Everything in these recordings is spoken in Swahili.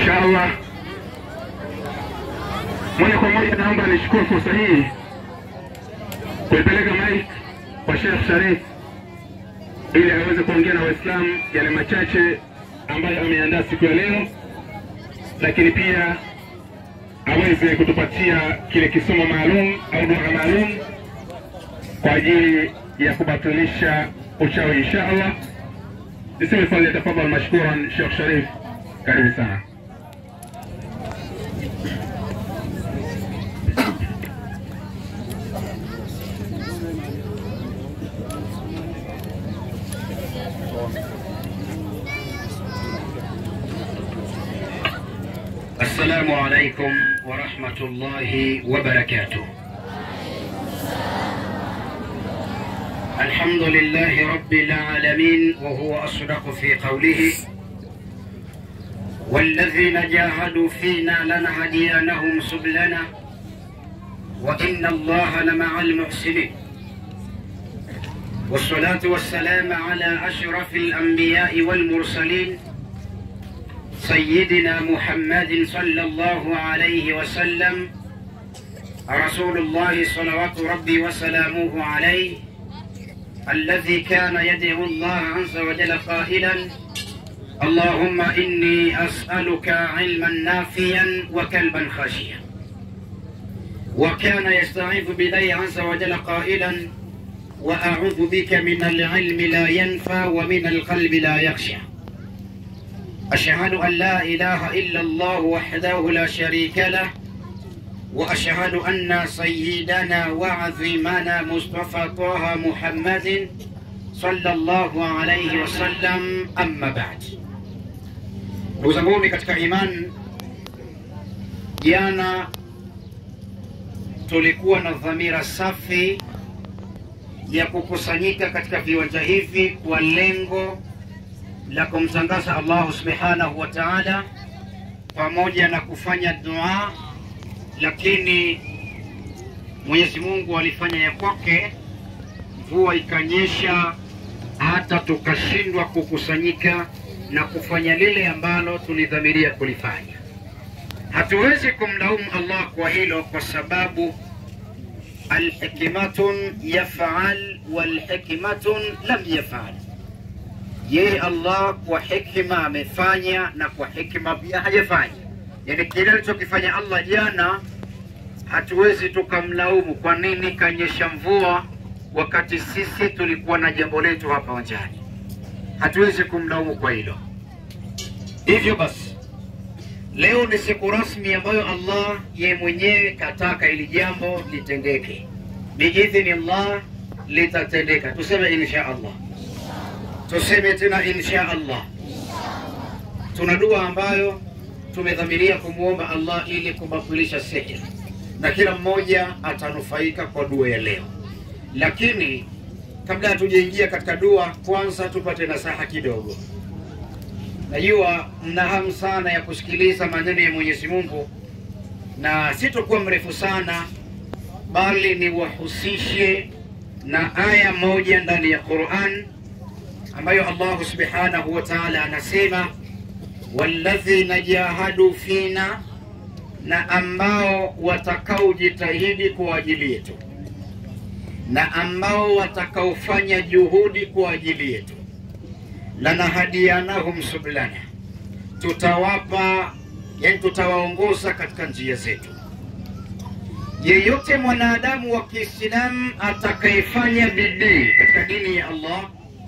Inshallah, moja kwa moja naomba nichukue fursa hii kuipeleka mic kwa Sheikh Sharif ili aweze kuongea na Waislamu yale machache ambayo ameandaa siku ya leo, lakini pia aweze kutupatia kile kisomo maalum au dua maalum kwa ajili ya kubatilisha uchawi insha Allah. Niseme fadhili, tafadhali mashkuran Sheikh Sharif, karibu sana. السلام عليكم ورحمة الله وبركاته الحمد لله رب العالمين وهو أصدق في قوله والذين جاهدوا فينا لنهدينهم سبلنا وإن الله لمع المحسنين والصلاة والسلام على أشرف الأنبياء والمرسلين سيدنا محمد صلى الله عليه وسلم رسول الله صلوات ربي وسلامه عليه الذي كان يدعو الله عز وجل قائلا اللهم إني أسألك علما نافيا وكلبا خشيا وكان يستعيذ بالله عز وجل قائلا وأعوذ بك من العلم لا ينفع ومن القلب لا يخشى أشهد أن لا إله إلا الله وحده لا شريك له وأشهد أن سيدنا وعظيمنا مصطفى طه محمد صلى الله عليه وسلم أما بعد ndugu zanguni katika iman jana tulikuwa na dhamira safi ya kukusanyika katika viwanja hivi kwa lengo la kumtangaza Allahu subhanahu wa ta'ala pamoja na kufanya dua, lakini Mwenyezi Mungu alifanya ya kwake, mvua ikanyesha, hata tukashindwa kukusanyika na kufanya lile ambalo tulidhamiria kulifanya. Hatuwezi kumlaumu Allah kwa hilo, kwa sababu alhikmatun yafal walhikmatun lam yafal yeye Allah kwa hikima amefanya na kwa hikima pia hajafanya. Yani kile alichokifanya Allah jana, hatuwezi tukamlaumu kwa nini kanyesha mvua wakati sisi tulikuwa na jambo letu hapa wanjani. Hatuwezi kumlaumu kwa hilo. Hivyo basi, leo ni siku rasmi ambayo Allah ye mwenyewe kataka ili jambo litendeke, biidhni Allah litatendeka. Tuseme insha Allah tuseme tena insha Allah. Tuna dua ambayo tumedhamiria kumwomba Allah ili kubatilisha sihir, na kila mmoja atanufaika kwa dua ya leo. Lakini kabla hatujaingia katika dua, kwanza tupate nasaha kidogo. Najua mna hamu sana ya kusikiliza maneno ya Mwenyezi Mungu, na sitokuwa mrefu sana, bali niwahusishe na aya moja ndani ya Qur'an ambayo Allah subhanahu wa ta'ala anasema walladhina jahadu fina, na ambao watakaojitahidi kwa ajili yetu, na ambao watakaofanya juhudi kwa ajili yetu, lanahadiyanahum sublana, tutawapa yani, tutawaongoza katika njia zetu. Yeyote mwanadamu wa Kiislamu atakayefanya bidii katika dini ya Allah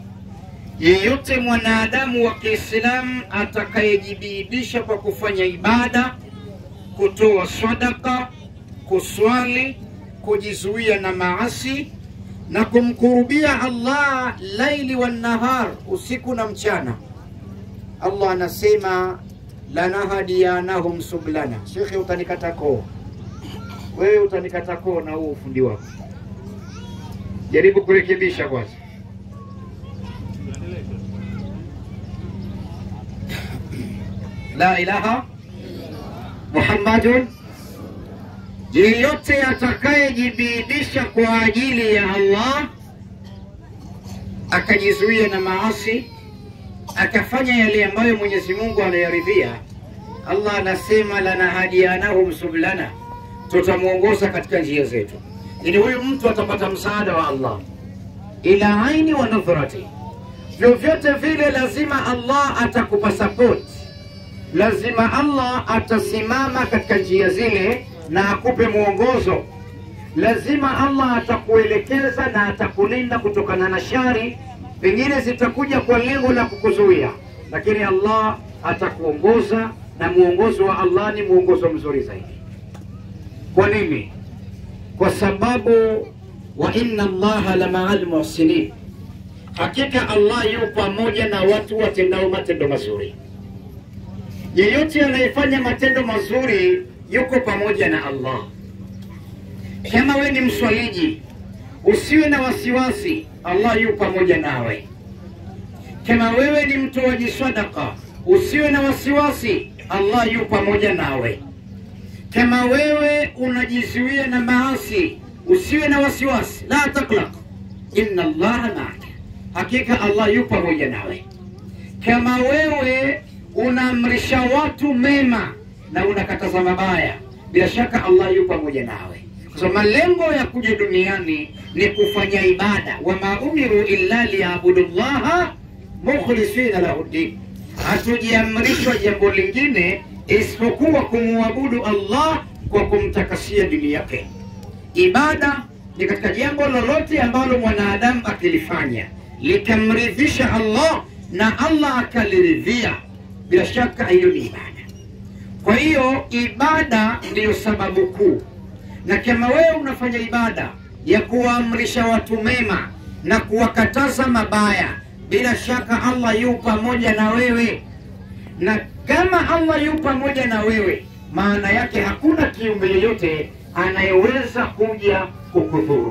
yeyote mwanadamu wa Kiislamu atakayejibidisha kwa kufanya ibada, kutoa sadaka, kuswali, kujizuia na maasi na kumkurubia Allah laili wa nahar, usiku na mchana, Allah anasema lanahadiyanahum sublana. Shekhe, utanikata koo wewe, utanikata koo na huo ufundi wako. Jaribu kurekebisha kwanza. la ilaha Muhammadun, yeyote atakayejibidisha kwa ajili ya Allah akajizuia na maasi akafanya yale ambayo Mwenyezi Mungu anayaridhia, Allah anasema lanahadianahum sublana, tutamwongoza katika njia zetu, ili huyu mtu atapata msaada wa Allah ila aini wa nadhrati. Vyovyote vile, lazima Allah atakupa support, lazima Allah atasimama katika njia zile na akupe mwongozo. Lazima Allah atakuelekeza na atakulinda kutokana na shari, pengine zitakuja kwa lengo la kukuzuia, lakini Allah atakuongoza na mwongozo wa Allah ni mwongozo mzuri zaidi. Kwa nini? Kwa sababu wa inna Allaha la ma'al muhsinin, hakika Allah yu pamoja na watu watendao matendo mazuri. Yeyote anayefanya matendo mazuri yuko pamoja na Allah. Kama we ni mswaliji, usiwe na wasiwasi, Allah yu pamoja nawe. Kama wewe ni mtoaji sadaka, usiwe na wasiwasi, Allah yu pamoja nawe. Kama wewe unajizuia na maasi, usiwe na wasiwasi, la taklaq, inna Allaha maaka, hakika Allah yu pamoja nawe. Kama wewe unaamrisha watu mema na unakataza mabaya, bila shaka Allah yu pamoja nawe, kwa sababu malengo ya kuja duniani ni kufanya ibada. Wama umiru illa liyabudu llaha mukhlisina lahu ddin, hatujiamrishwa jambo lingine isipokuwa kumwabudu Allah kwa kumtakasia dini yake. Ibada ni katika jambo lolote ambalo mwanadamu akilifanya likamridhisha Allah na Allah akaliridhia, bila shaka hiyo ni ibada. Kwa hiyo ibada ndiyo sababu kuu, na kama wewe unafanya ibada ya kuwaamrisha watu mema na kuwakataza mabaya, bila shaka Allah yu pamoja na wewe, na kama Allah yu pamoja na wewe, maana yake hakuna kiumbe yeyote anayeweza kuja kukudhuru.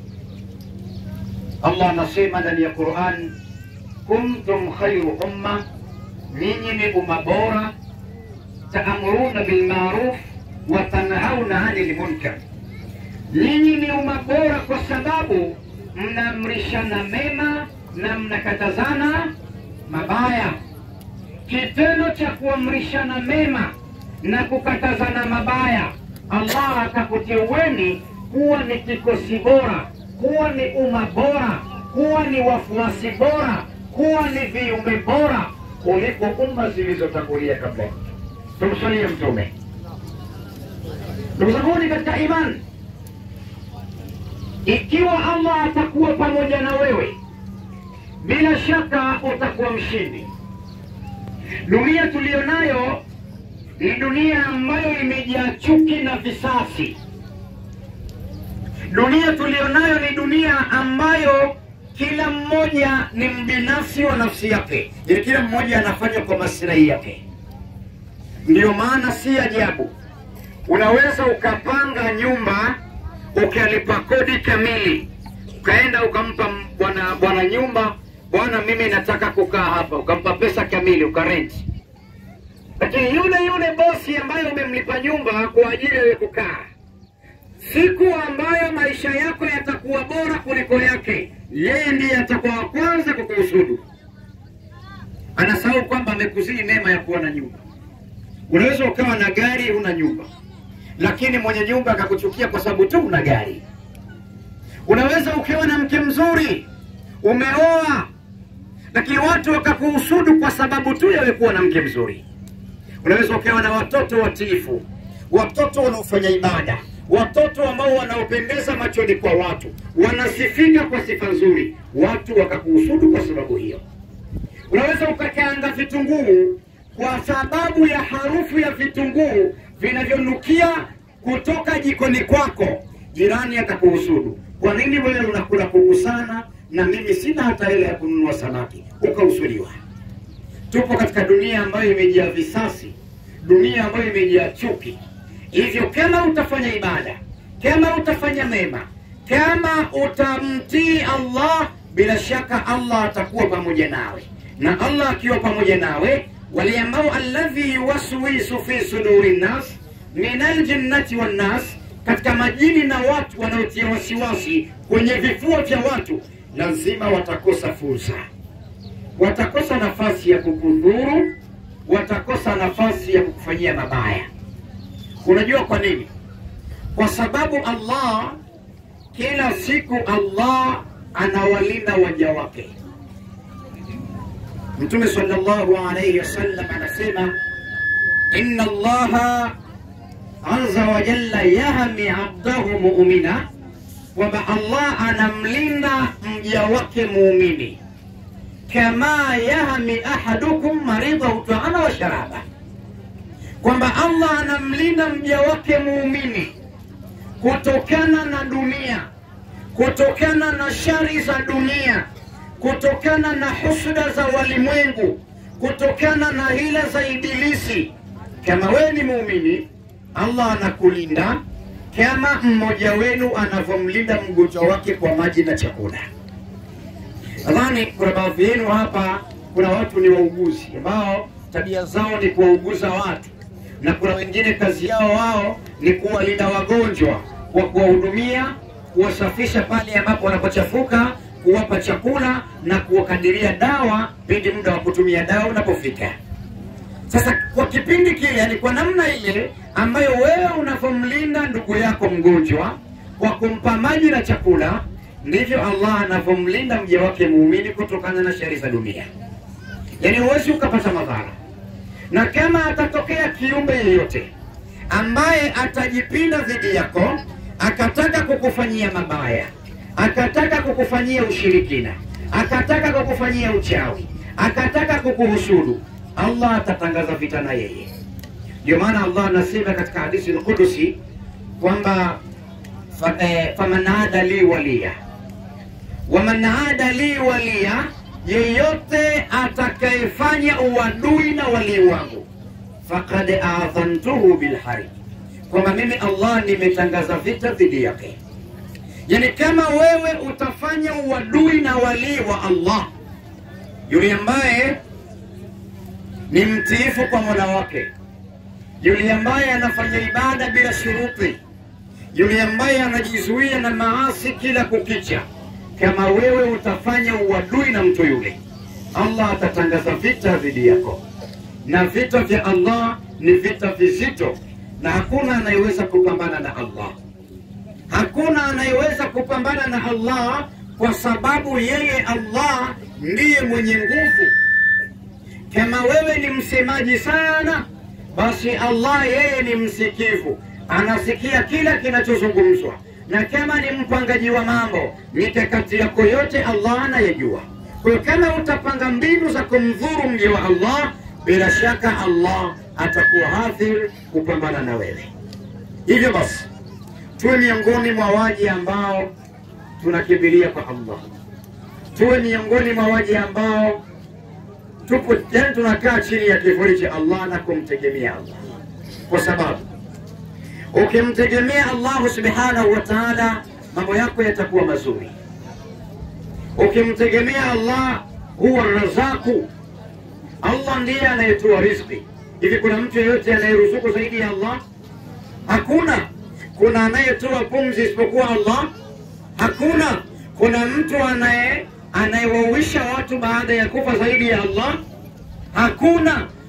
Allah anasema ndani ya Qur'an, kuntum khairu umma, ninyi ni umma bora, taamuruna bilmaruf wa tanhauna anil munkar. Ninyi ni umma bora kwa sababu mnaamrishana mema na mnakatazana mabaya. Kitendo cha kuamrishana mema na kukatazana mabaya, Allah akakuteueni kuwa ni kikosi bora, kuwa ni umma bora, kuwa ni wafuasi bora, kuwa ni viumbe bora kuliko umma zilizotangulia kabla. Tumsalie Mtume. Ndugu zanguni katika imani, ikiwa Allah atakuwa pamoja na wewe, bila shaka utakuwa mshindi. Dunia tuliyonayo ni dunia ambayo imejaa chuki na visasi. Dunia tuliyonayo ni dunia ambayo kila mmoja ni mbinafsi wa nafsi yake, yani kila mmoja anafanya kwa maslahi yake. Ndiyo maana si ajabu unaweza ukapanga nyumba ukalipa kodi kamili, ukaenda ukampa bwana bwana nyumba, bwana, mimi nataka kukaa hapa, ukampa pesa kamili, ukarenti lakini yule yule bosi ambaye umemlipa nyumba kwa ajili ya kukaa, siku ambayo maisha yako yatakuwa bora kuliko yake, yeye ndiye atakuwa wa kwanza kukuhusudu. Anasahau kwamba amekuzidi neema ya kuwa na nyumba. Unaweza ukawa na gari, una nyumba, lakini mwenye nyumba akakuchukia kwa sababu tu una gari. Unaweza ukiwa na mke mzuri, umeoa, lakini watu wakakuhusudu kwa sababu tu ya kuwa na mke mzuri. Unaweza ukawa na watoto watiifu, watoto wanaofanya ibada, watoto ambao wanaopendeza machoni kwa watu, wanasifika kwa sifa nzuri, watu wakakuhusudu kwa sababu hiyo. Unaweza ukakaanga vitunguu kwa sababu ya harufu ya vitunguu vinavyonukia kutoka jikoni kwako, jirani akakuhusudu. Kwa nini wewe unakula kuku sana na mimi sina hata hela ya kununua samaki? Ukahusudiwa. Tupo katika dunia ambayo imejaa visasi, dunia ambayo imejaa chuki. Hivyo kama utafanya ibada, kama utafanya mema, kama utamtii Allah, bila shaka Allah atakuwa pamoja nawe, na Allah akiwa pamoja nawe, wale ambao alladhi yuwaswisu fi suduri nnas min aljinnati wannas, katika majini na watu wanaotia wasiwasi kwenye vifua vya watu, lazima watakosa fursa watakosa nafasi ya kukudhuru, watakosa nafasi ya kukufanyia mabaya. Unajua kwa nini? Kwa sababu Allah kila siku Allah anawalinda waja wake. Mtume sallallahu alayhi wasallam anasema inna Allaha azza wa jalla yahmi abdahu mu'mina, kwamba Allah anamlinda mja wake muumini kama yahmi ahadukum maridhahu taama wa sharaba, kwamba Allah anamlinda mja wake muumini kutokana na dunia, kutokana na shari za dunia, kutokana na husuda za walimwengu, kutokana na hila za Ibilisi. Kama wewe ni muumini, Allah anakulinda kama mmoja wenu anavyomlinda mgonjwa wake kwa maji na chakula. Nadhani kuna baadhi yenu hapa, kuna watu ni wauguzi ambao tabia zao ni kuwauguza watu, na kuna wengine kazi yao wao ni kuwalinda wagonjwa kwa kuwahudumia, kuwasafisha pale ambapo wanapochafuka, kuwapa chakula na kuwakadiria dawa pindi muda wa kutumia dawa unapofika. Sasa kwa kipindi kile, yani kwa namna ile ambayo wewe unavyomlinda ndugu yako mgonjwa kwa kumpa maji na chakula, ndivyo Allah anavyomlinda mja wake muumini kutokana na shari za dunia. Yani huwezi ukapata madhara, na kama atatokea kiumbe yeyote ambaye atajipinda dhidi yako akataka kukufanyia mabaya, akataka kukufanyia ushirikina, akataka kukufanyia uchawi, akataka kukuhusudu, Allah atatangaza vita na yeye. Ndio maana Allah anasema katika hadithi al-Qudusi kwamba fa, eh, faman ada li waliya waman ada li waliya, yeyote atakayefanya uadui na walii wangu faqad adhantuhu bilharbi, kwamba mimi Allah nimetangaza vita dhidi yake. Yani kama wewe utafanya uadui na walii wa Allah, yule ambaye ni mtiifu kwa mola wake, yule ambaye anafanya ibada bila shuruti, yule ambaye anajizuia na maasi kila kukicha, kama wewe utafanya uadui na mtu yule, Allah atatangaza vita dhidi yako, na vita vya Allah ni vita vizito, na hakuna anayeweza kupambana na Allah. Hakuna anayeweza kupambana na Allah kwa sababu yeye Allah ndiye mwenye nguvu. Kama wewe ni msemaji sana, basi Allah yeye ni msikivu, anasikia kila kinachozungumzwa, na kama ni mpangaji wa mambo, mikakati yako yote Allah anayejua. Kwa hiyo kama utapanga mbinu za kumdhuru mja wa Allah, bila shaka Allah atakuwa hadhir kupambana na wewe. Hivyo basi tuwe miongoni mwa waji ambao tunakimbilia kwa Allah, tuwe miongoni mwa waji ambao tupo yani, tunakaa chini ya kivuli cha Allah na kumtegemea Allah, kwa sababu ukimtegemea Allah subhanahu wa ta'ala, mambo yako yatakuwa mazuri. Ukimtegemea Allah, huwa razaku, Allah ndiye anayetoa riziki. Hivi kuna mtu yeyote anayeruzuku zaidi ya Allah? Hakuna. Kuna anayetoa pumzi isipokuwa Allah? Hakuna. Kuna mtu anaye anayewauisha watu baada ya kufa zaidi ya Allah? Hakuna.